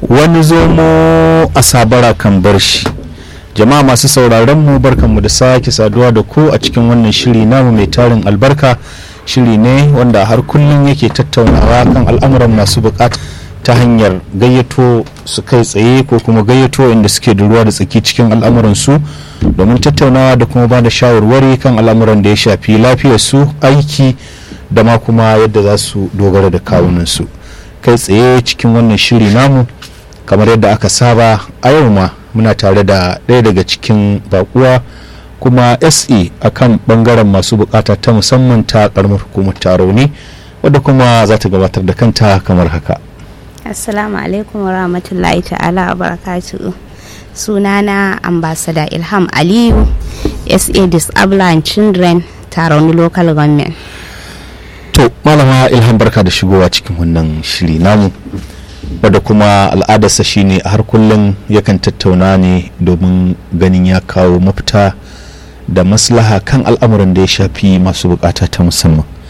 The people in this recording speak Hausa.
wani zomo a sabara kan bar shi jama'a masu sauraron mu barkanmu da sake saduwa da ku a cikin wannan shiri namu mai tarin albarka shiri ne wanda har kullum yake tattaunawa kan al'amuran masu bukata ta hanyar gayyato su kai tsaye ko kuma gayyato inda suke da ruwa da tsaki cikin al'amuran su domin tattaunawa da kuma ba da shawarwari kan al'amuran da ya shafi lafiyar su aiki da ma kuma yadda za su dogara da kawunan su kai tsaye cikin wannan shiri namu kamar yadda aka saba a yau ma muna tare da ɗaya daga cikin bakuwa kuma se a kan bangaren masu bukata ta musamman ta karamar hukumar tarauni wadda kuma za ta gabatar da kanta kamar haka assalamu alaikum wa rahmatullahi ta'ala wa barakatuhu sunana ambassador ilham aliyu sa disable and children tarauni local government to malama ilham barka da shigowa cikin wannan shiri namu wadda kuma al'adarsa shine a har kullum yakan tattauna ne domin ganin ya kawo mafita da maslaha kan al'amuran da ya shafi masu bukata ta musamman